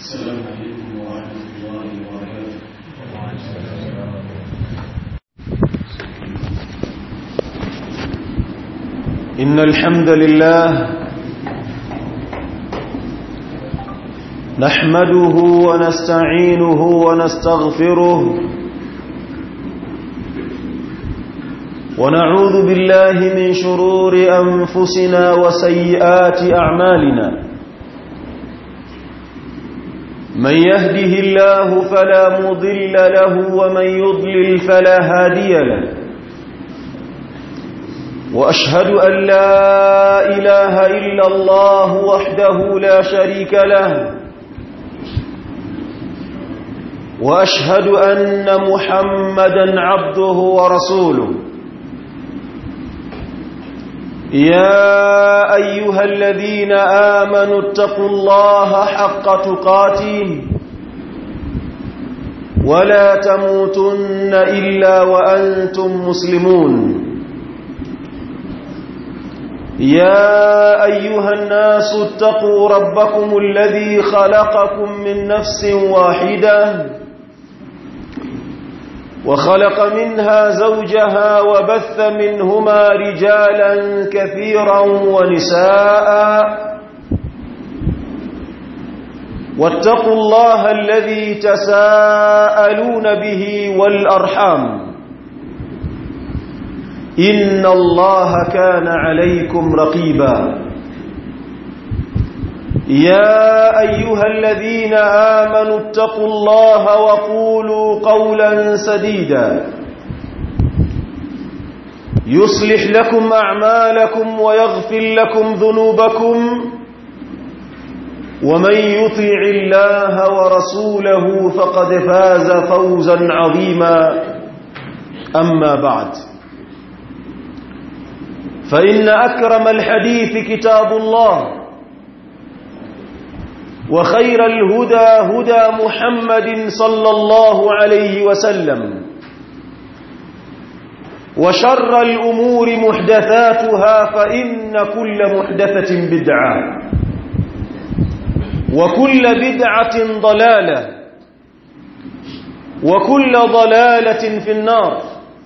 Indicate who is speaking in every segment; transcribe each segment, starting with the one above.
Speaker 1: السلام عليكم ورحمة الله وبركاته
Speaker 2: إن الحمد لله نحمده ونستعينه ونستغفره ونعوذ بالله من شرور أنفسنا وسيئات أعمالنا من يهده الله فلا مضل له ومن يضلل فلا هادي له وأشهد أن لا إله إلا الله وحده لا شريك له وأشهد أن محمدا عبده ورسوله يا أيها الذين آمنوا اتقوا الله حق تقاته ولا تموتن إلا وأنتم مسلمون يا أيها الناس اتقوا ربكم الذي خلقكم من نفس واحدة وخلق منها زوجها وبث منهما رجالا كثيرا ونساء واتقوا الله الذي تساءلون به والأرحام إن الله كان عليكم رقيبا يا أيها الذين آمنوا اتقوا الله وقولوا قولا سديدا يصلح لكم أعمالكم ويغفر لكم ذنوبكم ومن يطع الله ورسوله فقد فاز فوزا عظيما أما بعد فإن أكرم الحديث كتاب الله وخير الهدى هدى محمد صلى الله عليه وسلم وشر الأمور محدثاتها فإن كل محدثة بدعة وكل بدعة ضلالة وكل ضلالة في النار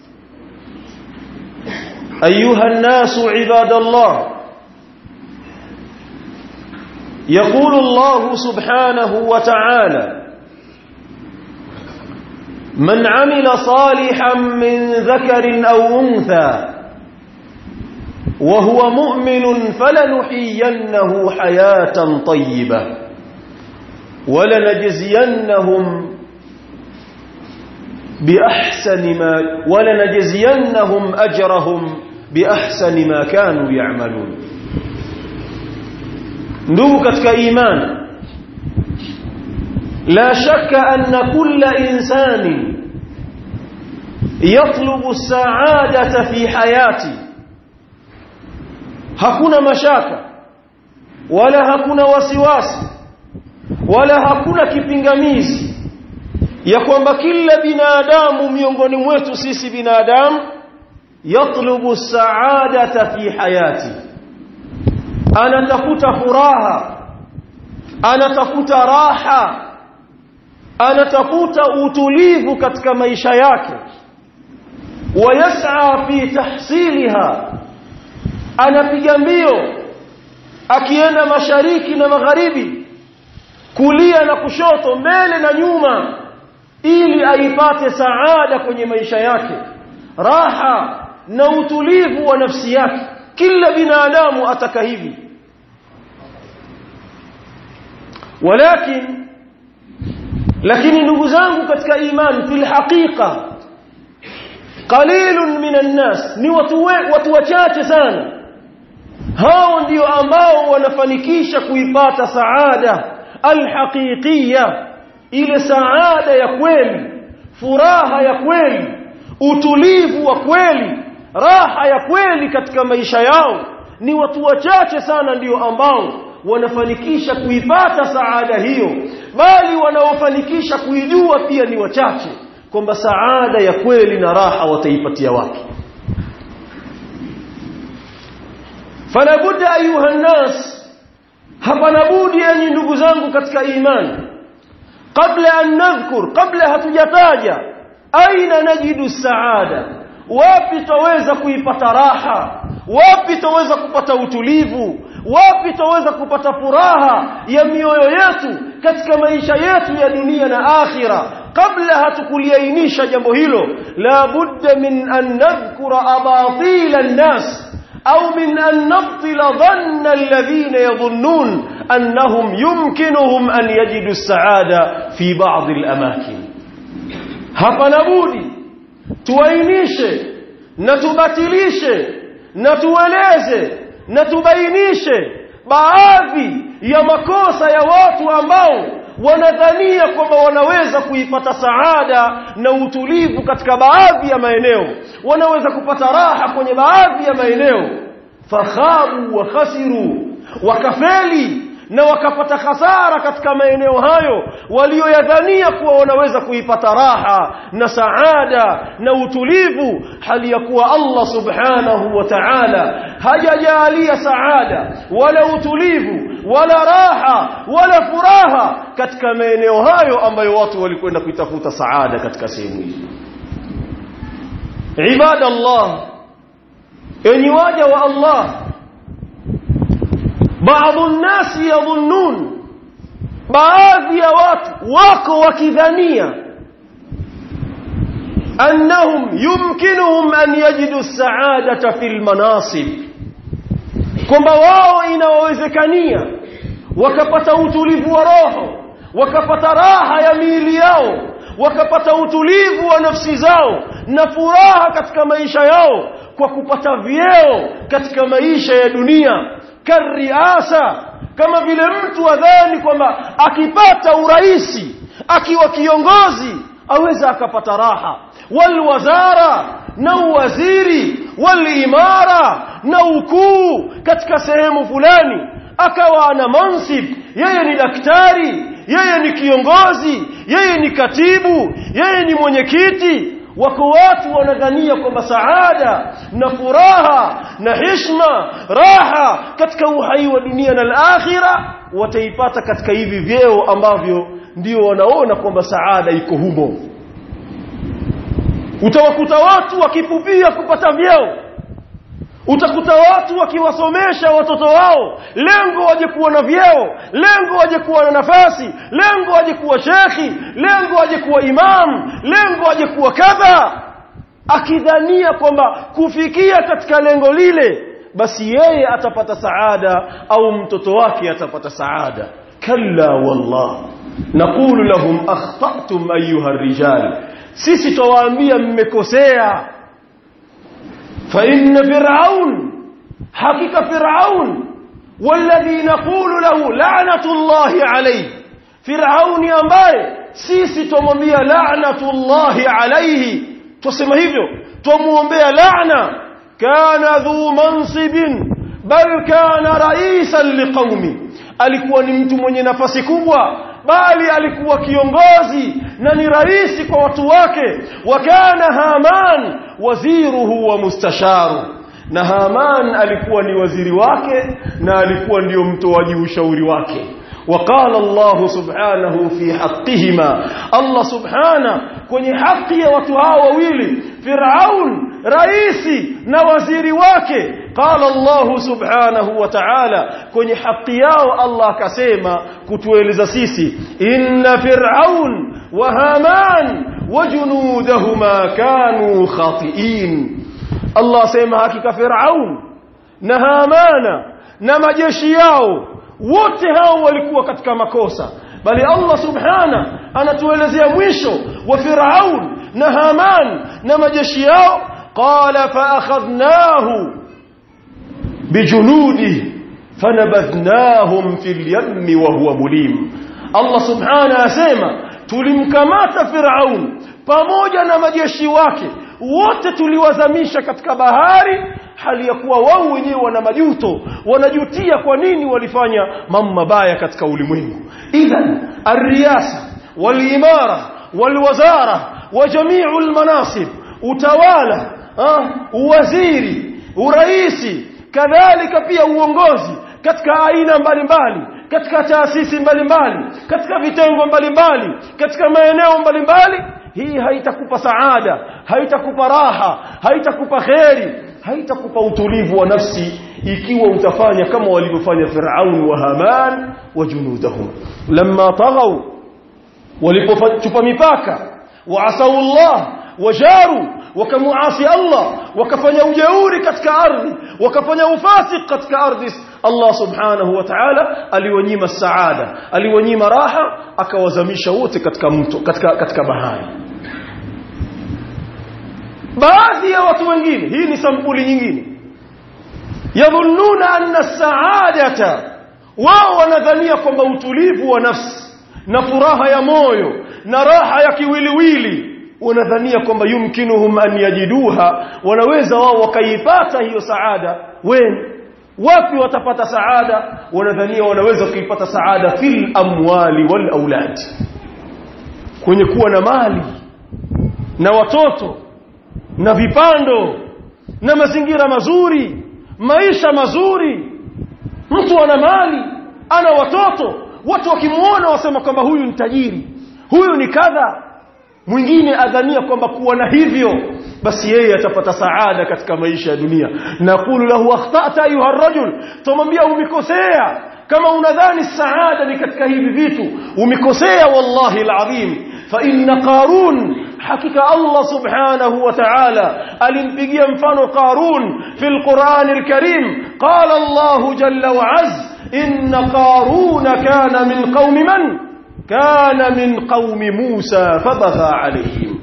Speaker 2: أيها الناس عباد الله يقول الله سبحانه وتعالى من عمل صالحا من ذكر أو أنثى وهو مؤمن فلنحيينه حياة طيبة ولنجزينهم بأحسن ما ولنجزينهم أجرهم بأحسن ما كانوا يعملون ndugu katika imani la shaka anna kulla insani yatlubu saadata fi hayati hakuna mashaka wala hakuna wasiwasi wala hakuna kipingamizi ya kwamba kila binadamu miongoni mwetu sisi binadamu yatlubu saadata fi hayati anatafuta furaha anatafuta raha anatafuta utulivu katika maisha yake wayas'a fi tahsiliha anapiga mbio akienda mashariki na magharibi kulia na kushoto mbele na nyuma ili aipate saada kwenye maisha yake raha na utulivu wa nafsi yake kila binadamu ataka hivi walakin lakini ndugu zangu katika imani fil haqiqa qalilun minan nas ni watu watu wachache sana hao ndio ambao wanafanikisha kuipata saada alhaqiqiyya ile saada ya kweli furaha ya kweli utulivu wa kweli raha ya kweli katika maisha yao ni watu wachache sana ndio ambao wanafanikisha kuipata saada hiyo bali wanaofanikisha kuijua pia ni wachache kwamba saada ya kweli na raha wataipatia wapi fala budda ayuha nnas hapana budi enyi ndugu zangu katika imani kabla an nadhkur kabla hatujataja aina najidu saada wapi taweza kuipata raha wapi taweza kupata utulivu wapi taweza kupata furaha ya mioyo yetu katika maisha yetu ya dunia na akhira kabla hatukuliainisha jambo hilo la budda min an nadhkura abatil an-nas au min an nabtila dhanna alladhina yadhunnun annahum yumkinuhum an yajidu as-sa'ada fi ba'd al-amakin hapana budi tuainishe na tubatilishe na tueleze na tubainishe baadhi ya makosa ya watu ambao wanadhania kwamba wanaweza kuipata saada na utulivu katika baadhi ya maeneo wanaweza kupata raha kwenye baadhi ya maeneo fakhabu wa khasiru wakafeli na wakapata hasara katika maeneo hayo walioyadhania kuwa wanaweza kuipata raha na saada na utulivu hali ya kuwa Allah subhanahu wa ta'ala hajajalia saada wala utulivu wala raha wala furaha katika maeneo hayo ambayo watu walikwenda kuitafuta saada katika sehemu hizo ibadallah enyi waja wa Allah baadhi الناس يظنون baadhi ya watu wako wakidhania annahum yumkinuhum an yajidu as-sa'adata fil manasib kwamba wao inawezekania wakapata utulivu wa roho wakapata raha ya miili yao wakapata utulivu wa nafsi zao na furaha katika maisha yao kwa kupata vyeo katika maisha ya dunia kariasa kama vile mtu adhani kwamba akipata uraisi akiwa kiongozi aweza akapata raha walwazara na uwaziri walimara na ukuu katika sehemu fulani akawa ana mansib yeye ni daktari yeye ni kiongozi yeye ni katibu yeye ni mwenyekiti wako watu wanadhania kwamba saada na furaha na hishma raha katika uhai wa dunia na al-akhira wataipata katika hivi vyeo ambavyo ndio wanaona kwamba saada iko humo utawakuta watu wakipupia kupata vyeo utakuta watu wakiwasomesha watoto wao lengo waje kuwa na vyeo lengo waje kuwa na nafasi lengo waje kuwa shekhi lengo waje kuwa imam lengo waje kuwa kadha akidhania kwamba kufikia katika lengo lile basi yeye atapata saada au mtoto wake atapata saada kalla wallah naqulu lahum akhtatum ayuha rijal sisi twawaambia mmekosea فإن فرعون حقيقة فرعون والذي نقول له لعنة الله عليه فرعون ambaye sisi tumwambia la'natullahi alayhi tusema hivyo tumuombea laana kana dhu mansibin bal kana raisan liqaumi alikuwa ni mtu mwenye nafasi kubwa bali alikuwa kiongozi na ni rais kwa watu wake wakana haman waziruhu wa mustasharu na haman alikuwa ni waziri wake na alikuwa ndio mtoaji ushauri wake وقال الله سبحانه في حقهما الله سبحانه kwenye haki ya watu hao wawili Firaun raisi na waziri wake qala Allah subhanahu wa ta'ala kwenye haki yao Allah akasema kutueleza sisi inna fir'aun wa haman wa junudahuma kanu khati'in Allah sema hakika Firaun na Hamana na majeshi yao wote hao walikuwa katika makosa bali Allah subhana anatuelezea mwisho wa Firaun na Haman na majeshi yao qala fa akhadnahu bijunudi fanabadhnahum fil yammi wa huwa mulim Allah subhana asema tulimkamata Firaun pamoja na majeshi wake wote tuliwazamisha katika bahari hali ya kuwa wao wenyewe wana majuto wanajutia kwa nini walifanya mambo mabaya katika ulimwengu idhan arriyasa walimara walwazara wa jami'u almanasib utawala ah, uwaziri uraisi kadhalika pia uongozi katika aina mbalimbali katika taasisi mbalimbali katika vitengo mbalimbali katika maeneo mbalimbali hii haitakupa saada haitakupa raha haitakupa kheri haitakupa utulivu wa nafsi ikiwa utafanya kama walivyofanya Firaun wa Haman wa junudahum lamma taghaw walipochupa mipaka waasau Allah wajaru wakamuasi Allah wakafanya ujeuri katika ardhi wakafanya ufasik katika ardhi Allah subhanahu wa ta'ala aliwanyima saada aliwanyima raha akawazamisha wote katika mto katika katika bahari baadhi ya watu wengine hii ni sampuli nyingine yadhunnuna anna saadata wao wanadhania kwamba utulivu wa nafsi na furaha ya moyo na raha ya kiwiliwili wanadhania kwamba yumkinuhum an yajiduha wanaweza wao wakaipata hiyo saada wen wapi watapata saada wanadhania wanaweza kuipata saada fil amwali wal aulad kwenye kuwa na mali na watoto na vipando na mazingira mazuri maisha mazuri mtu ana mali ana watoto watu wakimuona wasema kwamba huyu ni tajiri huyu ni kadha mwingine adhania kwamba kuwa na hivyo basi yeye atapata saada katika maisha ya dunia naqulu lahu akhtata ayuha rajul tumwambia umekosea kama unadhani saada ni katika hivi vitu umekosea wallahi alazim fa inna qarun hakika Allah subhanahu wa ta'ala alimpigia mfano qarun fil Qur'an al-Karim qala Allah jalla wa azza إن قارون كان من قوم من كان من قوم موسى فبغى عليهم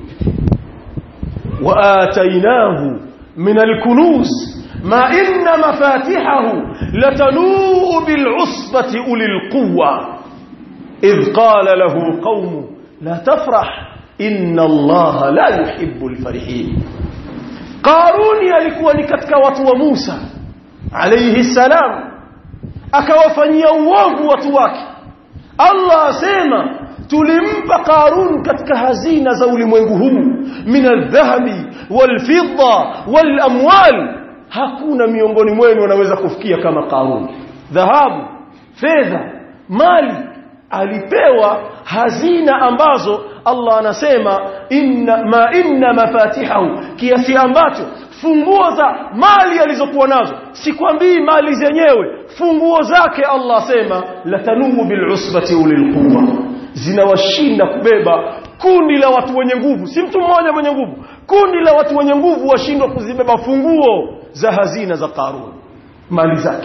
Speaker 2: وآتيناه من الكنوز ما إن مفاتحه لتنوء بالعصبة أولي القوة إذ قال له قوم لا تفرح إن الله لا يحب الفرحين قارون يلikuwa ni katika watu wa Musa alayhi salam akawafanyia uovu watu wake Allah asema tulimpa Qarun katika hazina za ulimwengu huu min aldhahabi walfidda walamwal hakuna miongoni mwenu wanaweza kufikia kama Qarun dhahabu fedha mali alipewa hazina ambazo Allah anasema inna ma inna mafatihahu kiasi ambacho funguo za mali alizokuwa nazo sikwambii mali zenyewe funguo zake Allah asema latanumu bil'usbati ulil quwwa zinawashinda kubeba kundi la watu wenye nguvu si mtu mmoja mwenye nguvu kundi la watu wenye nguvu washindwa kuzibeba funguo za hazina za Qarun mali zake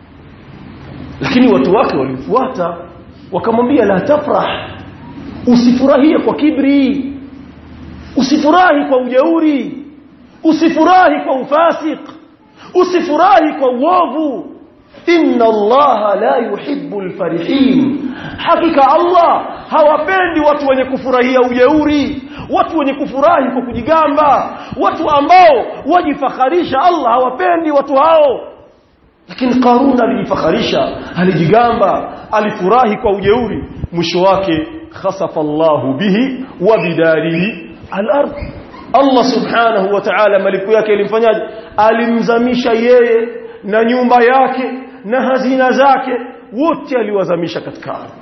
Speaker 2: lakini watu wake walimfuata wakamwambia la tafrah usifurahie kwa kibri usifurahi kwa ujeuri usifurahi kwa ufasik usifurahi kwa uovu inna allaha la yuhibbu alfarihin hakika allah hawapendi watu wenye kufurahia ujeuri watu wenye kufurahi kwa kujigamba watu ambao wajifakharisha allah hawapendi watu hao lakini qarun alijifakharisha alijigamba alifurahi kwa ujeuri mwisho wake khasafa Allahu bihi wa bidarihi al-ard Allah subhanahu wa ta'ala malipo yake ilimfanyaje alimzamisha yeye na nyumba yake na hazina zake wote aliwazamisha katika ardhi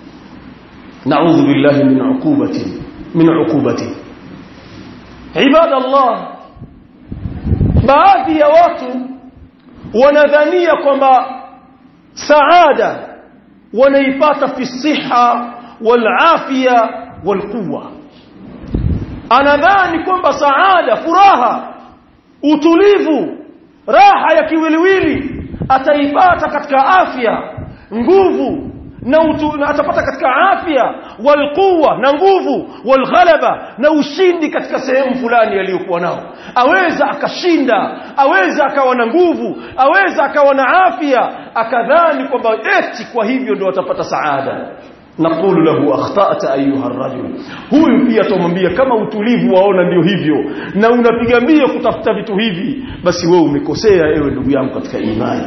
Speaker 2: na'udhu billahi min uqubati min uqubati ibadallah baadhi ya watu wanadhania kwamba saada wanaipata fi siha والعافيه والقوه anadhani kwamba saada furaha utulivu raha ya kiwiliwili ataipata katika afya nguvu na, utu, na atapata katika afya walquwa na nguvu walghalaba na ushindi katika sehemu fulani aliyokuwa nao aweza akashinda aweza akawa na nguvu aweza akawa na afya akadhani kwamba eti kwa hivyo ndio atapata saada naqulu lahu akhtata ayuha rajul huyu pia tumwambia kama utulivu waona ndio hivyo na unapiga mbio kutafuta vitu hivi basi wewe umekosea ewe ndugu yangu katika imani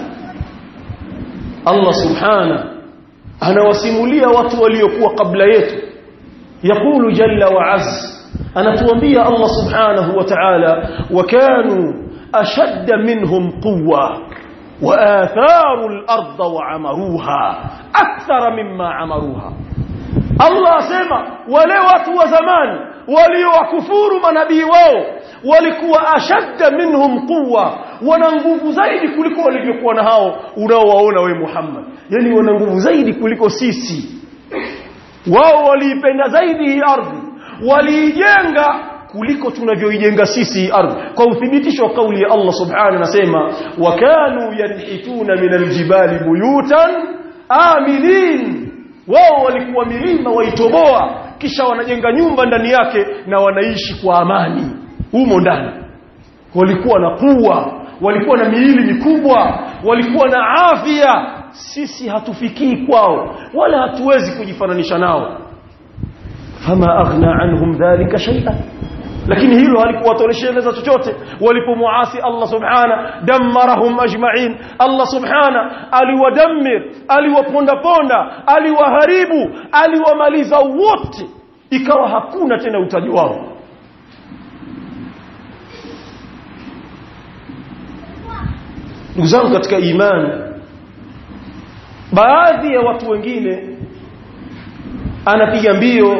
Speaker 2: Allah subhana anawasimulia watu waliokuwa kabla yetu yakulu jalla wa azza anatuambia Allah subhanahu wa ta'ala wa kanu ashadda minhum quwwa وآثاروا الأرض وعمروها أكثر مما عمروها Allah asema wale watu wa zamani waliowakufuru manabii wao walikuwa ashadda minhum quwwa wana nguvu zaidi kuliko walivyokuwa na hao unaowaona we Muhammad yani wana nguvu zaidi kuliko sisi wao waliipenda zaidi hii ardhi waliijenga kuliko tunavyoijenga sisi hii ardhi kwa uthibitisho wa kauli ya Allah subhanahu anasema wakanu yanhituna min aljibali buyutan aminin wao walikuwa milima waitoboa kisha wanajenga nyumba ndani yake na wanaishi kwa amani humo ndani walikuwa na kuwa walikuwa na miili mikubwa walikuwa na afya sisi hatufikii kwao wala hatuwezi kujifananisha nao fama aghna anhum dhalika shay'an lakini hilo halikuwatolesheleza chochote walipomuasi Allah subhana dammarahum ajma'in Allah subhana aliwadammir aliwaponda ponda aliwaharibu aliwamaliza wote ikawa hakuna tena utaji wao ndugu zangu katika imani baadhi ya watu wengine anapiga mbio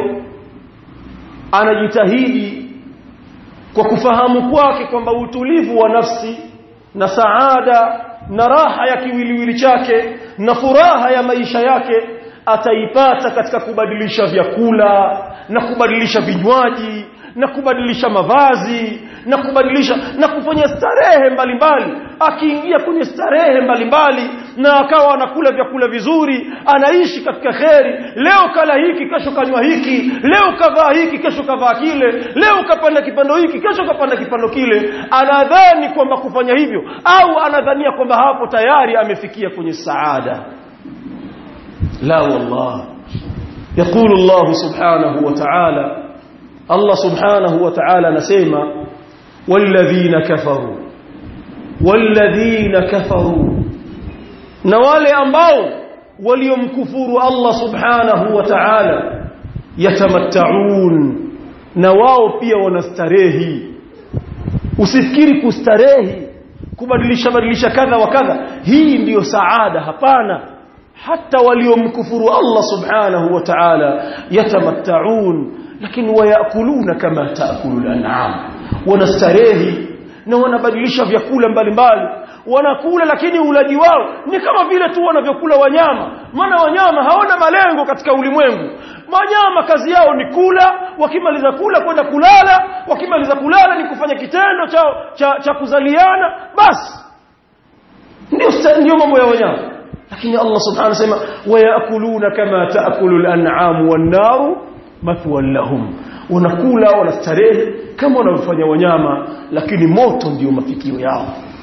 Speaker 2: anajitahidi kwa kufahamu kwake kwamba utulivu wa nafsi na saada na raha ya kiwiliwili chake na furaha ya maisha yake ataipata katika kubadilisha vyakula na kubadilisha vinywaji na kubadilisha mavazi na kubadilisha na kufanya starehe mbalimbali akiingia kwenye starehe mbalimbali na akawa anakula vyakula vizuri anaishi katika kheri leo kala hiki kesho kanywa hiki leo kavaa hiki kesho kavaa kile leo kapanda kipando hiki kesho kapanda kipando kile anadhani kwamba kufanya hivyo au anadhania kwamba hapo tayari amefikia kwenye saada la wallah يقول الله سبحانه وتعالى الله سبحانه وتعالى نسيما والذين كفروا والذين كفروا نوالي ambao waliomkufuru Allah subhanahu wa ta'ala yatamatta'un na wao pia wanastarehi usifikiri kustarehi kubadilisha badilisha kadha wa kadha hii ndiyo saada hapana hata waliomkufuru Allah subhanahu wa ta'ala yatamatta'un lakini wayakuluna kama taakulu al-an'am wanastarehi na wanabadilisha vyakula mbalimbali wanakula lakini ulaji wao ni kama vile tu wanavyokula wanyama maana wanyama hawana malengo katika ulimwengu wanyama kazi yao ni kula wakimaliza kula kwenda kulala wakimaliza kulala ni kufanya kitendo cha, cha, cha kuzaliana basi ndio ndio mambo ya wanyama lakini Allah subhanahu anasema wayakuluna kama taakulu al-an'am wan-naru mathwan lahum wanakula wanastarehe kama wanavyofanya wanyama lakini moto ndio mafikio yao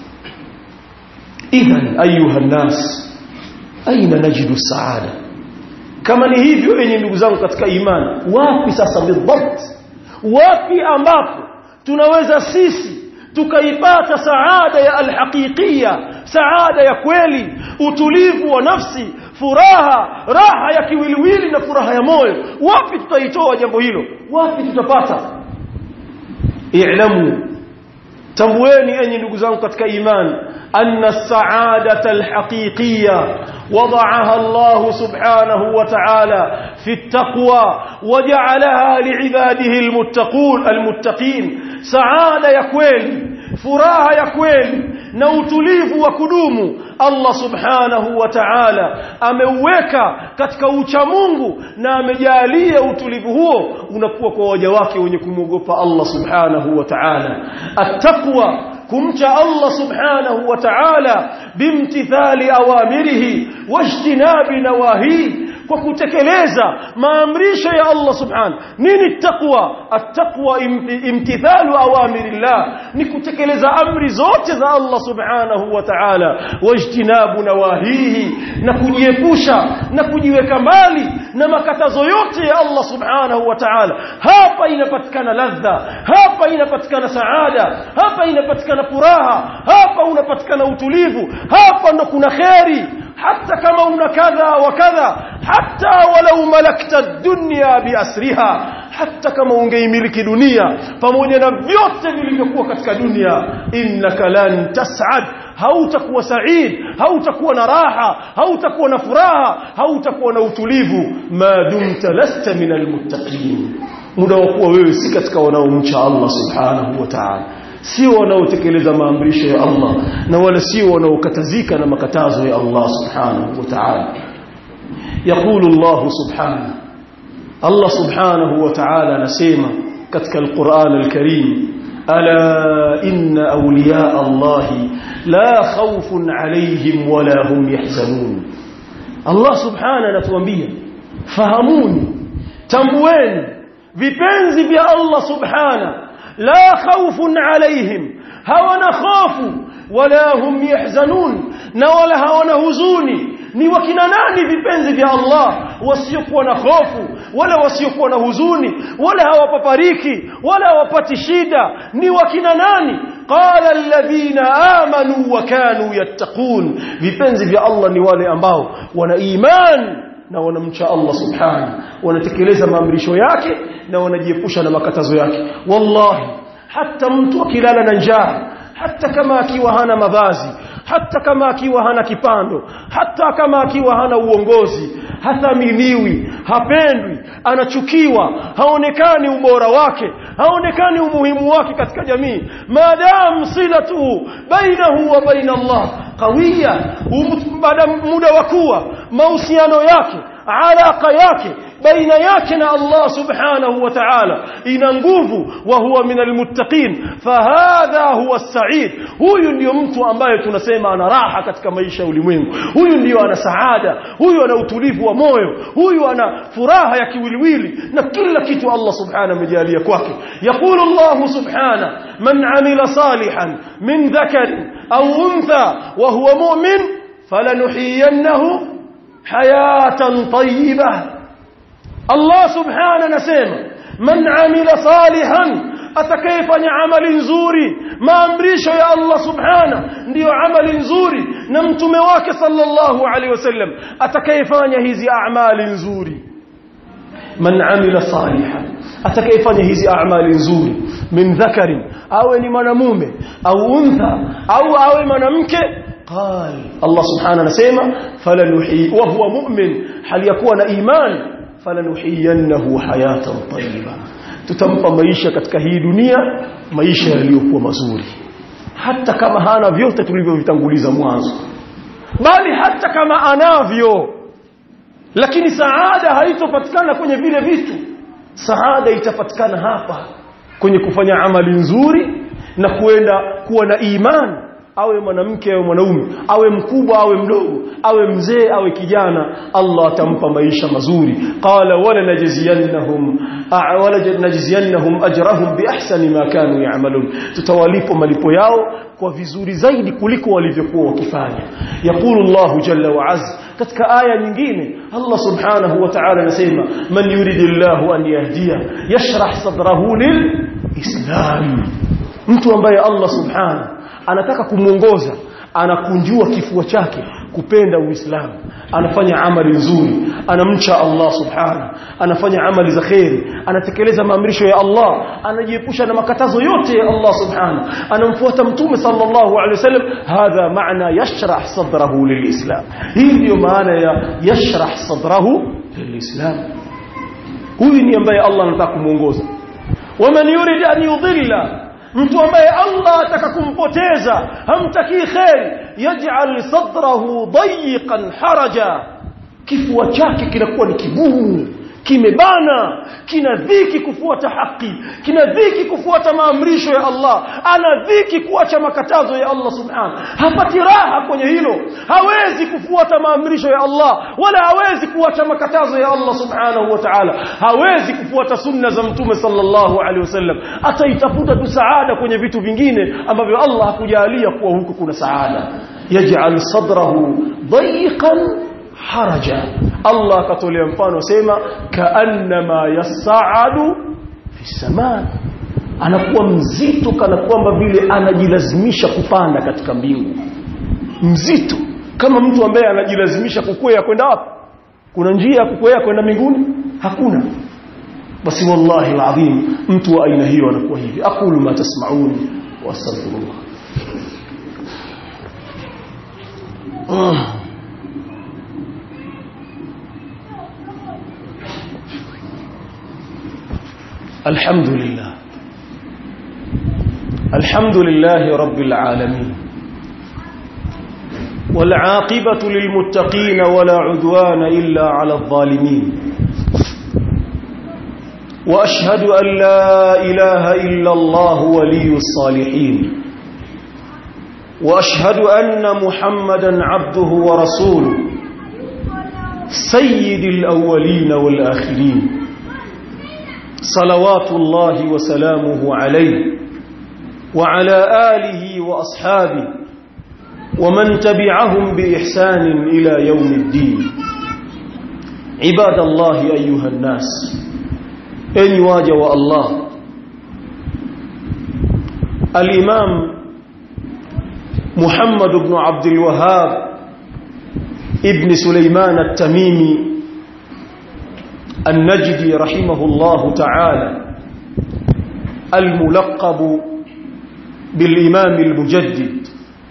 Speaker 2: idhan ayuha nas aina najidu saada kama ni hivyo enye ndugu zangu katika imani wapi sasa bidhabt wapi ambapo tunaweza sisi tukaipata saada ya alhaqiqia saada ya kweli utulivu wa nafsi furaha raha ya kiwiliwili na furaha ya moyo wapi tutaitoa jambo hilo wapi tutapata i'lamu tambueni enyi ndugu zangu katika imani anna saadata alhaqiqiyya وضعها الله سبحانه وتعالى في التقوى وجعلها لعباده المتقون المتقين سعادة يا كويلي فراها يا كويلي na utulivu wa kudumu Allah subhanahu wa ta'ala ameuweka katika ucha Mungu na amejalia utulivu huo unakuwa kwa waja wake wenye kumwogopa Allah subhanahu wa ta'ala attaqwa kumcha Allah subhanahu wa ta'ala bimtithali awamirihi wajtinabi nawahihi kwa kutekeleza maamrisho ya Allah subhanahu nini taqwa attaqwa imtithalu awamirillah ni kutekeleza amri zote za Allah subhanahu wa ta'ala wajtinabu nawahihi na kujiepusha na kujiweka mbali na makatazo yote ya Allah subhanahu wa ta'ala hapa inapatikana ladha hapa inapatikana saada hapa inapatikana furaha hapa unapatikana utulivu hapa ndo kuna khairi hata kama una kadha wa kadha hata walau malakta dunya biasriha hata kama ungeimiliki dunia pamoja na vyote vilivyokuwa katika dunia innaka lan tas'ad hautakuwa said hautakuwa na raha hautakuwa na furaha hautakuwa na utulivu ma dumta lasta min almuttaqin muda wa kuwa wewe si katika wanaomcha Allah subhanahu wa ta'ala sio wanaotekeleza maamrisho ya Allah na wala sio wanaokatazika na makatazo ya Allah subhanahu wa ta'ala يقول الله سبحانه الله سبحانه وتعالى نسيما كتك القرآن الكريم ألا إن أولياء الله لا خوف عليهم ولا هم يحزنون الله سبحانه نتوانبيا فهموني تنبوين vipenzi vya Allah subhana la khawfun alaihim hawana khofu wala hum yahzanun na wala hawana huzuni ni wakina nani vipenzi vya Allah wasiokuwa na hofu wala wasiokuwa na huzuni wala hawapapariki wala hawapati shida ni wakina nani qala alladhina amanu wa kanu yattaqun vipenzi vya Allah ni wale ambao wana imani na wanamcha Allah subhanahu wanatekeleza maamrisho yake na wanajiepusha na makatazo yake wallahi hata mtu akilala na njaa hata kama akiwa hana mavazi hata kama akiwa hana kipando hata kama akiwa hana uongozi hathaminiwi hapendwi anachukiwa haonekani ubora wake haonekani umuhimu wake katika jamii maadamu silatu bainahu wa baina Allah qawiya baada muda wa kuwa mahusiano yake alaka yake baina yake na Allah subhanahu wa ta'ala ina nguvu wa huwa min almuttaqin fahadha huwa as-sa'id huyu ndio mtu ambaye tunasema ana raha katika maisha ya ulimwengu huyu ndio ana saada huyu ana utulivu wa moyo huyu ana furaha ya kiwiliwili na kila kitu Allah subhanahu amejalia kwake yaqulu Allah subhanahu man amila salihan min dhakarin aw untha wa huwa mu'min falanuhiyannahu hayatan tayyibah Allah subhanahu anasema man amila salihan atakayefanya amali nzuri maamrisho ya Allah subhanahu ndiyo amali nzuri na mtume wake sallallahu alaihi wasallam atakayefanya hizi amali nzuri man amila salihan atakayefanya hizi amali nzuri min dhakarin awe ni mwanamume au untha au awe mwanamke قال الله سبحانه anasema falanuhi wa huwa mu'min hali yakuwa na imani falanuhiyannahu hayatan tayyiba tutampa maisha katika hii dunia maisha yaliyokuwa mazuri hata kama hana vyote tulivyovitanguliza mwanzo bali hata kama anavyo lakini saada haitopatikana kwenye vile vitu saada itapatikana hapa kwenye kufanya amali nzuri na kuenda kuwa na imani awe mwanamke awe mwanaume awe mkubwa awe mdogo awe mzee awe kijana Allah atampa maisha mazuri qala wala najziyannahum wala najziyannahum ajrahum biahsani ma kanu ya'malun tutawalipo malipo yao kwa vizuri zaidi kuliko walivyokuwa wakifanya yaqulu Allah jalla wa azza katika aya nyingine Allah subhanahu wa ta'ala anasema man yuridillahu an yahdiya yashrah sadrahu lil islam mtu ambaye Allah subhanahu anataka kumuongoza anakunjua kifua chake kupenda uislamu anafanya amali nzuri anamcha Allah subhanahu anafanya amali za khairi anatekeleza maamrisho ya Allah anajiepusha na makatazo yote ya Allah subhanahu anamfuata mtume sallallahu alaihi wasallam hadha maana yashrah sadrahu lilislam hii ndio maana ya yashrah sadrahu lilislam huyu ni ambaye Allah anataka kumuongoza waman yurid an yudilla mtu ambaye Allah ataka kumpoteza hamtakii khair yaj'al sadrahu dayiqan haraja kifua chake kinakuwa ni kigumu kimebana kina dhiki kufuata haki kina dhiki kufuata maamrisho ya Allah ana dhiki kuacha makatazo ya Allah subhanahu hapati raha kwenye hilo hawezi kufuata maamrisho ya Allah wala hawezi kuacha makatazo ya Allah subhanahu wa ta'ala hawezi kufuata sunna za mtume sallallahu alaihi wasallam ataitafuta tu saada kwenye vitu vingine ambavyo Allah hakujalia kuwa huko kuna saada yaj'al sadrahu dayiqan haraja Allah akatolea mfano sema kaannama yasaadu fi samaa anakuwa mzito kana kwamba vile anajilazimisha kupanda katika mbingu mzito kama mtu ambaye anajilazimisha kukwea kwenda wapi kuna njia ya kukwea kwenda mbinguni hakuna basi wallahi alazim mtu wa aina hiyo anakuwa hivi aqulu ma tasma'un wa astaghfirullah الحمد لله الحمد لله رب العالمين والعاقبة للمتقين ولا عدوان إلا على الظالمين وأشهد أن لا إله إلا الله ولي الصالحين وأشهد أن محمدا عبده ورسوله سيد الأولين والآخرين صلوات الله وسلامه عليه وعلى آله وأصحابه ومن تبعهم بإحسان إلى يوم الدين عباد الله أيها الناس أن واجه الله الإمام محمد بن عبد الوهاب ابن سليمان التميمي النجدي رحمه الله تعالى الملقب بالإمام المجدد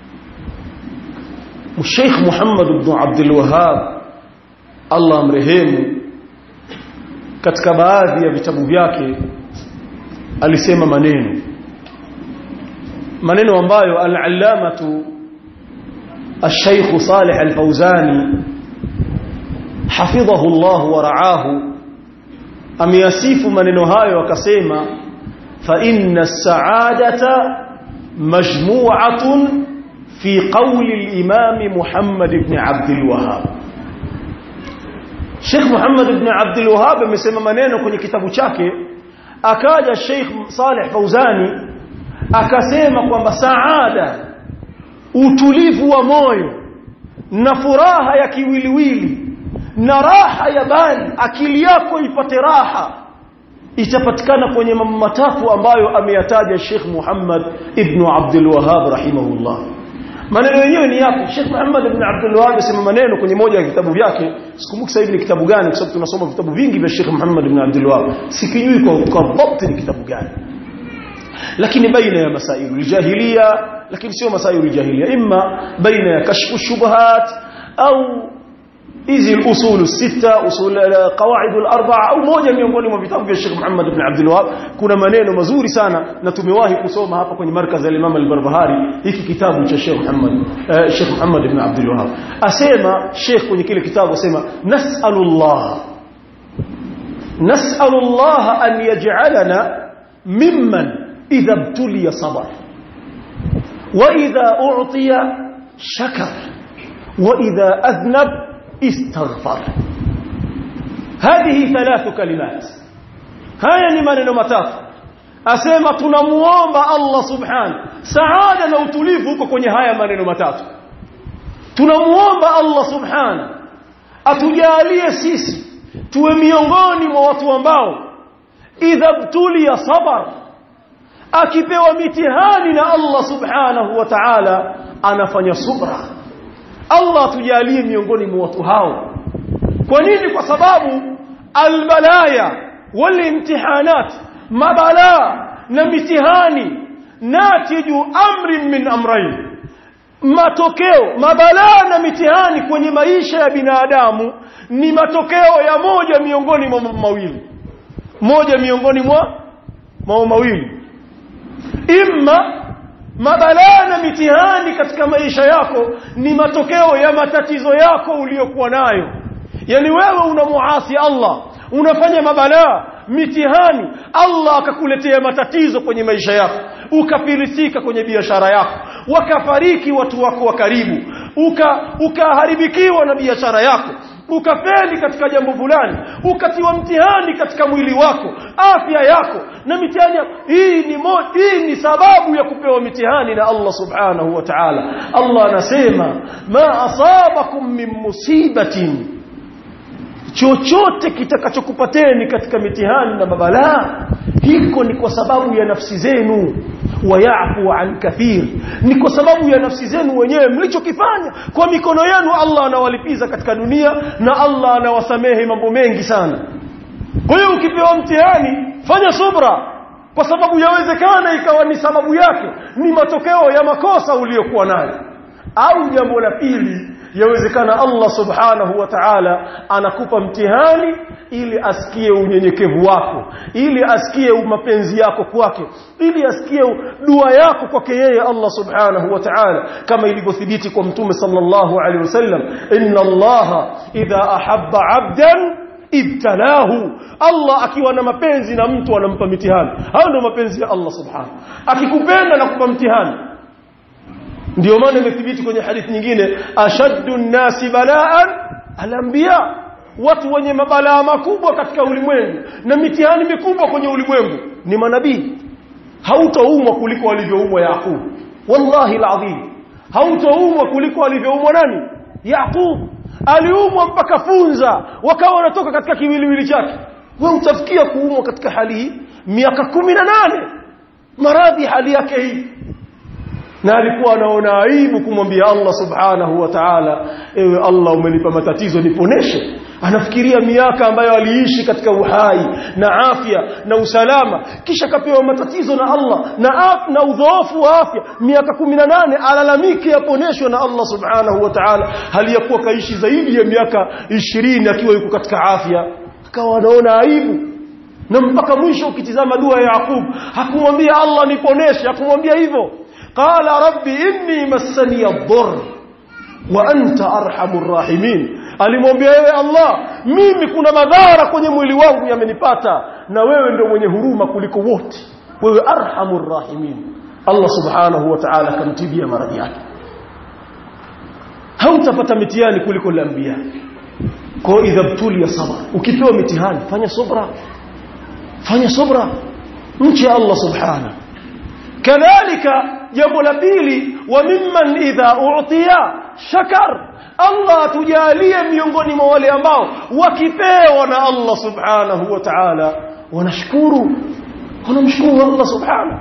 Speaker 2: الشيخ محمد بن عبد الوهاب الله amrehemu katika baadhi ya vitabu vyake alisema maneno maneno ambayo al-allamatu الشيخ صالح الفوزاني حفظه الله ورعاه ameyasifu maneno hayo akasema fa inna as-sa'adata majmu'atun fi qawli al-imam Muhammad ibn Abd al-Wahhab Sheikh Muhammad ibn Abd al-Wahhab amesema maneno kwenye kitabu chake akaja Sheikh Saleh Fauzani akasema kwamba saada utulivu wa moyo na furaha ya kiwiliwili na raha ya bali akili yako ipate raha itapatikana kwenye mambo matatu ambayo ameyataja Sheikh Muhammad ibn Abdul Wahhab rahimahullah maneno yenyewe ni yapi Sheikh Muhammad ibn Abdul Wahhab asema maneno kwenye moja ya vitabu vyake sikumbuki sasa hivi ni kitabu gani kwa sababu tunasoma vitabu vingi vya Sheikh Muhammad ibn Abdul Wahhab sikijui kwa kwa dhabt ni kitabu gani lakini baina ya masailu jahiliya lakini sio masailu jahiliya imma baina ya kashfu shubuhat au hizi usul sita usul qawaid al-arba'a au moja miongoni mwa vitabu vya Sheikh Muhammad ibn Abdul Wahhab kuna maneno mazuri sana na tumewahi kusoma hapa kwenye markaz al-Imam al-Barbahari hiki kitabu cha Sheikh Muhammad uh, Sheikh Muhammad ibn Abdul Wahhab asema Sheikh kwenye kile kitabu asema nas'alullah nas'alullah an yaj'alana mimman idha ibtuliya sabar wa idha u'tiya shakar wa idha adhnab استغفر هذه ثلاث كلمات haya ni maneno matatu asema tunamuomba Allah subhanahu saada na utulivu huko kwenye haya maneno matatu tunamuomba Allah subhanahu atujalie sisi tuwe miongoni mwa watu ambao idha btulia sabar akipewa mitihani na Allah subhanahu wa ta'ala anafanya subra Allah atujalie miongoni mwa watu hao kwa nini kwa sababu albalaya walimtihanat mabala na mitihani natiju amri min amrayn matokeo mabala na mitihani kwenye maisha ya binadamu ni matokeo ya moja miongoni mwa mawili moja miongoni mwa mwa mawili imma mabalaa na mitihani katika maisha yako ni matokeo ya matatizo yako uliyokuwa nayo yani wewe unamuasi Allah unafanya mabalaa mitihani Allah akakuletea matatizo kwenye maisha yako ukafilisika kwenye biashara yako wakafariki watu wako wa karibu uka ukaharibikiwa na biashara yako ukafeli katika jambo fulani ukatiwa mtihani katika mwili wako afya yako na mitihani hii ni mo, hii ni sababu ya kupewa mitihani na Allah subhanahu wa ta'ala Allah anasema ma asabakum min musibatin chochote kitakachokupateni katika mitihani na mabalaa hiko ni kwa sababu ya nafsi zenu wayafu an kathir ni kwa sababu ya nafsi zenu wenyewe mlichokifanya kwa mikono yenu Allah anawalipiza katika dunia na Allah anawasamehe mambo mengi sana kwa hiyo ukipewa mtihani fanya subra kwa sababu yawezekana ikawa ni sababu yake ni matokeo ya makosa uliyokuwa nayo au jambo la pili yawezekana Allah subhanahu wa ta'ala anakupa mtihani ili asikie unyenyekevu wako ili asikie mapenzi yako kwake ili asikie dua yako kwake yeye Allah subhanahu wa ta'ala kama ilivyothibiti kwa mtume sallallahu alaihi wasallam inna Allah idha ahabba 'abdan ibtalahu Allah akiwa na mapenzi na mtu anampa mitihani hayo ndio mapenzi ya Allah subhanahu akikupenda na kupa mtihani ndio maana imethibiti kwenye hadithi nyingine ashaddu nasi balaan alanbiya watu wenye mabalaa makubwa katika ulimwengu na mitihani mikubwa kwenye ulimwengu ni manabii hautaumwa kuliko alivyoumwa Yaqub wallahi alazim hautaumwa kuliko alivyoumwa nani Yaqub aliumwa mpaka funza wakawa wanatoka katika kiwiliwili chake wewe utafikia kuumwa katika hali hii miaka kumi na nane maradhi hali yake hii na alikuwa anaona aibu kumwambia Allah subhanahu wa ta'ala ewe Allah umenipa matatizo niponeshe anafikiria miaka ambayo aliishi katika uhai na afya na usalama kisha kapewa matatizo na Allah na af, na udhoofu wa afya miaka 18 alalamike aponeshwe na Allah subhanahu wa ta'ala hali ya kuwa kaishi zaidi ya miaka 20 akiwa yuko katika afya akawa anaona aibu na mpaka mwisho ukitizama dua ya Yaqub hakumwambia Allah niponeshe hakumwambia hivyo qala rabbi inni massani ad-dhurr wa anta arhamur rahimin alimwambia wewe Allah mimi kuna madhara kwenye mwili wangu yamenipata na wewe ndio mwenye huruma kuliko wote wewe arhamur rahimin Allah subhanahu wa ta'ala kamtibia maradhi yake hautapata mitihani kuliko al-anbiya kwa idha btulia sabr ukipewa mitihani fanya subra fanya subra mche Allah subhanahu kadhalika jambo la pili wa mimman idha u'tiya shakar Allah atujalie miongoni mwa wale ambao wakipewa na Allah subhanahu wa ta'ala wanashukuru wanamshukuru Allah subhanahu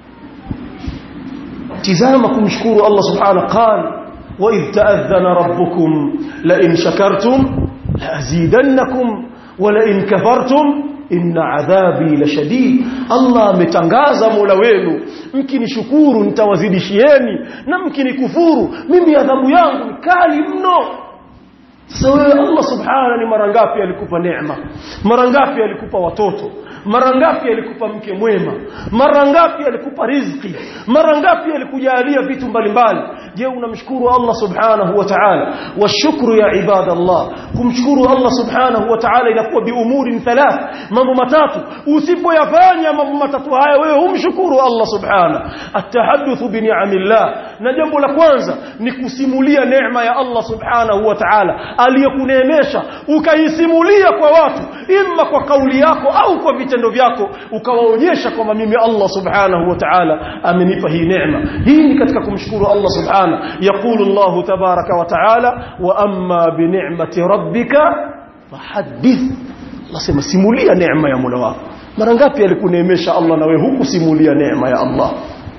Speaker 2: tizama kumshukuru Allah subhanahu qala wa idh ta'adhana rabbukum la in shakartum la azidannakum wa la in kafartum inna adhabi la shadid Allah ametangaza Mola wenu mkinishukuru nitawazidishieni na mkinikufuru mimi adhabu yangu ni kali mno sasa wewe Allah subhanahu ni mara ngapi alikupa neema mara ngapi alikupa watoto mara ngapi alikupa mke mwema mara ngapi alikupa riziki mara ngapi alikujalia vitu mbalimbali je unamshukuru Allah subhanahu wa ta'ala washukru ya ibadallah kumshukuru Allah subhanahu wa ta'ala inakuwa biumuri thalath mambo matatu usipoyafanya mambo matatu haya wewe humshukuru Allah subhanahu atahaddathu bi ni'amillah na jambo la kwanza ni kusimulia neema ya Allah subhanahu wa ta'ala aliyokuneemesha ukaisimulia kwa watu imma kwa kauli yako au kwa vitendo vyako ukawaonyesha kwamba mimi Allah subhanahu wa ta'ala amenipa hii neema hii ni katika kumshukuru Allah subhanahu يقول الله تبارك وتعالى واما بنعمه ربك فحدث Allah sema simulia neema ya Mola wako mara ngapi alikuneemesha Allah na wewe hukusimulia neema ya Allah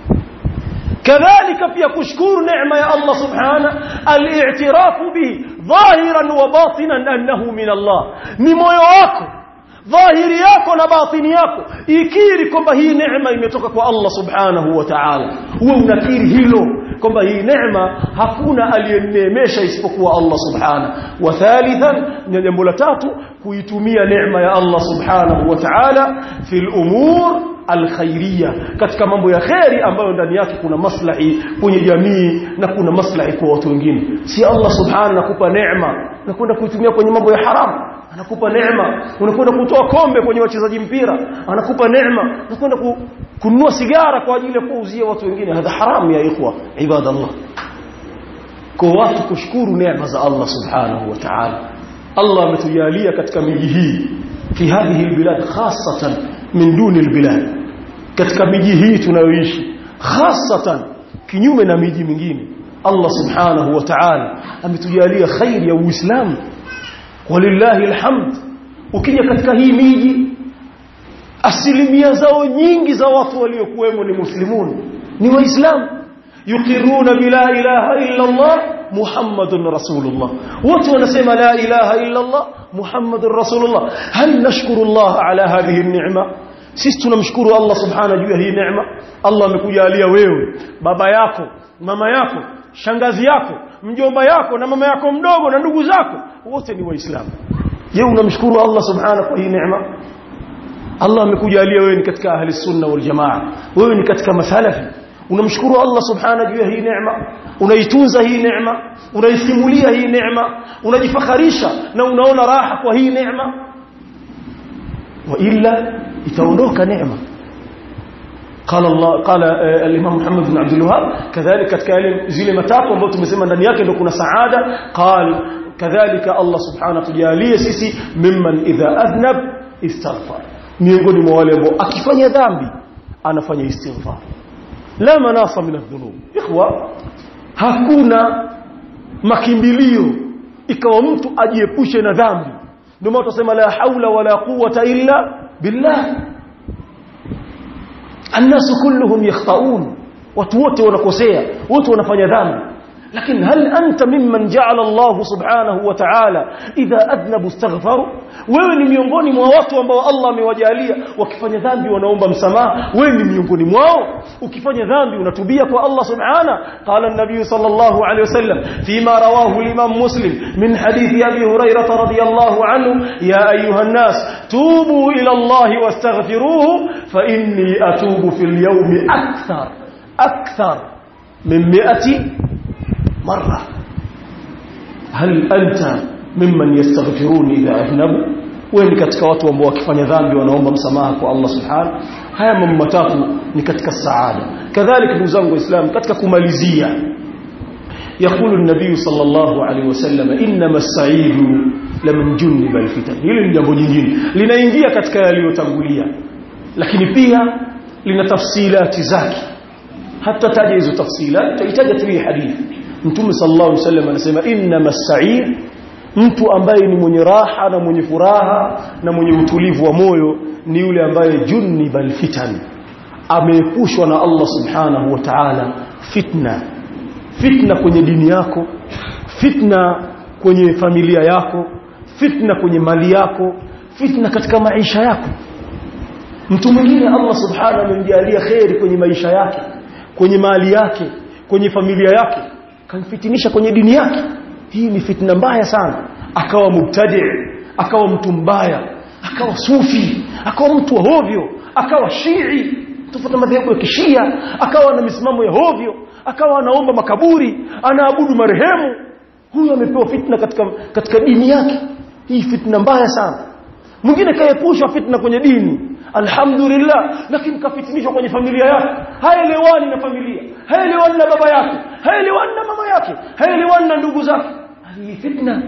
Speaker 2: kadhalika pia kushukuru neema ya Allah subhana al-i'tirafu bihi dhahiran wa batinan annahu min Allah ni moyo wako dhahiri yako na batini yako ikiri kwamba hii neema imetoka kwa Allah subhanahu wa ta'ala uwe unakiri hilo kwamba hii neema hakuna aliyeneemesha isipokuwa Allah subhanahu wa thalithan ni jambo la tatu kuitumia neema ya Allah subhanahu wa ta'ala fil umur alkhairia katika mambo ya khairi ambayo ndani yake kuna maslahi kwenye jamii na kuna maslahi kwa watu wengine si Allah subhanahu nakupa neema na kwenda kuitumia kwenye mambo ya haramu anakupa neema unakwenda kutoa kombe kwenye wachezaji mpira anakupa neema unakwenda ku, kununua sigara kwa ajili ya kuuzia watu wengine hadha haramu ya ikhwa ibadallah kwa watu kushukuru neema za Allah subhanahu wa ta'ala Allah ametujalia katika miji hii fi hadhihi albilad khassatan min duni albilad katika miji hii tunayoishi khassatan kinyume na miji mingine Allah subhanahu wa ta'ala ametujalia khairi ya uislamu walillahi alhamd ukija katika hii miji asilimia zao nyingi za watu waliokuwemo ni muslimun ni waislamu yukiruna bila ilaha illa Allah Muhammadun Rasulullah wote wanasema la ilaha illa Allah Muhammadur Rasulullah hal nashkuru Allah ala hadhihi an-ni'ma sisi tunamshukuru Allah subhanahu juu ya hii neema Allah amekujalia wewe baba yako mama yako shangazi yako mjomba yako na mama yako mdogo na ndugu zako wote ni waislamu je unamshukuru Allah subhanahu kwa hii neema Allah amekujalia wewe ni katika ahli sunna wal jamaa wewe ni katika masalafi unamshukuru Allah subhanahu juu ya hii neema unaitunza hii neema unaisimulia hii neema unajifakharisha na unaona raha kwa hii neema wa illa itaondoka neema قال الله قال الامام محمد بن عبد الوهاب كذلك katika yale zile matatu ambazo tumesema ndani yake ndio kuna saada قال كذلك الله سبحانه tujalie sisi mimman idha adhnab istaghfar miongoni mwa wale ambao akifanya dhambi anafanya istighfar la manasa min adh-dhunub ikhwa hakuna makimbilio ikawa mtu ajiepushe na dhambi ndio maana tunasema la haula wala quwwata illa billah الناس كلهم يخطئون watu wote wanakosea wote wanafanya dhambi lakini hal anta mimman ja'ala Allah subhanahu wa ta'ala idha adnabu istaghfaru wewe ni miongoni mwa watu ambao Allah amewajalia wakifanya dhambi wanaomba msamaha wewe ni miongoni mwao ukifanya dhambi unatubia kwa Allah subhana qala an-nabiy sallallahu alayhi wasallam fima rawahu al-imam muslim min hadith abi hurairah radiyallahu anhu ya ayuha an-nas tubu ila Allah wastaghfiruhu fa inni atubu fil yawmi akthar akthar min 100 مرة هل أنت ممن يستغفرون إذا أذنبوا wewe ni katika watu ambao wakifanya dhambi wanaomba msamaha kwa Allah subhanahu haya mambo matatu ni katika saada kadhalika ndugu zangu waislamu katika kumalizia يقول النبي صلى الله عليه وسلم انما السعيد لمن جنب الفتن hili ni jambo jingine linaingia katika yaliyotangulia lakini pia lina tafsilati zake hata taja hizo tafsilati tutahitaji tu hii hadithi Mtume sallallahu alaihi wasallam anasema inna mas'ir mtu ambaye ni mwenye raha na mwenye furaha na mwenye utulivu wa moyo ni yule ambaye junnibal fitan ameepushwa na Allah subhanahu wa ta'ala fitna fitna kwenye dini yako fitna kwenye familia yako fitna kwenye mali yako fitna katika maisha yako mtu mwingine Allah subhanahu amemjalia khairi kwenye maisha yake kwenye mali yake kwenye familia yake kamfitinisha kwenye dini yake hii ni fitna mbaya sana akawa mubtadi akawa mtu mbaya akawa sufi akawa mtu wa hovyo akawa shii tofauti madhehebu ya kishia akawa na misimamo ya hovyo akawa anaomba makaburi anaabudu marehemu huyo amepewa fitna katika katika dini yake hii fitna mbaya sana mwingine kaepushwa fitna kwenye dini alhamdulillah lakini kafitinishwa kwenye familia yake haelewani na familia haelewani na baba yake haelewani na mama yake haelewani na ndugu zake hii fitna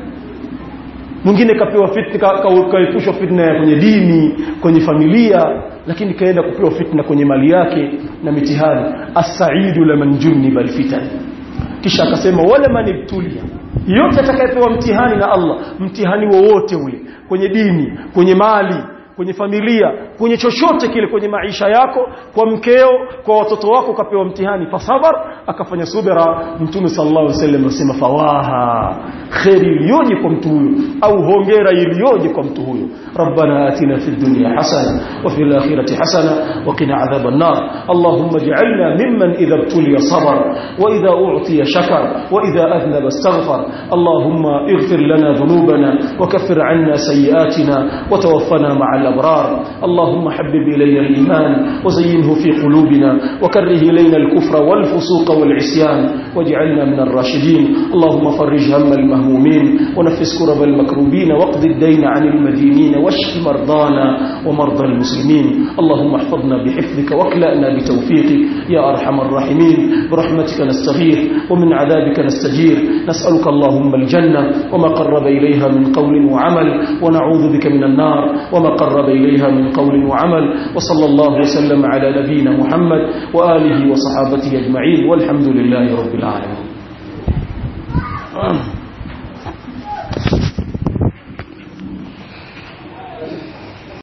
Speaker 2: mwingine kapewa fitna kaepushwa fitna ya kwenye dini kwenye familia lakini kaenda kupewa fitna kwenye mali yake na mitihani as-sa'idu laman junniba al-fitan kisha akasema wala manibtulia yote atakayepewa mtihani na Allah mtihani wowote ule kwenye dini kwenye mali kwenye familia kwenye chochote kile kwenye maisha yako kwa mkeo kwa watoto wako kapewa mtihani fasabar akafanya subira mtume sallallahu alaihi wasallam asema fawaha khairi iliyoje kwa mtu huyo au hongera iliyoje kwa mtu huyo rabbana atina fid dunya hasana wa fil akhirati hasana wa qina adhaban nar allahumma ij'alna mimman idha ibtuliya sabar wa idha u'tiya shakar wa idha adhnaba istaghfar allahumma ighfir lana dhunubana wa kaffir 'anna sayyi'atina wa tawaffana ma'a الأبرار اللهم حبب إلينا الإيمان وزينه في قلوبنا وكره إلينا الكفر والفسوق والعصيان واجعلنا من الراشدين اللهم فرج هم المهمومين ونفس كرب المكروبين واقض الدين عن المدينين واشف مرضانا ومرضى المسلمين اللهم احفظنا بحفظك واكلأنا بتوفيقك يا أرحم الراحمين برحمتك نستغيث ومن عذابك نستجير نسألك اللهم الجنة وما قرب إليها من قول وعمل ونعوذ بك من النار وما قرب إليها من قول وعمل وصلى الله وسلم على نبينا محمد وآله وصحابته أجمعين والحمد لله رب العالمين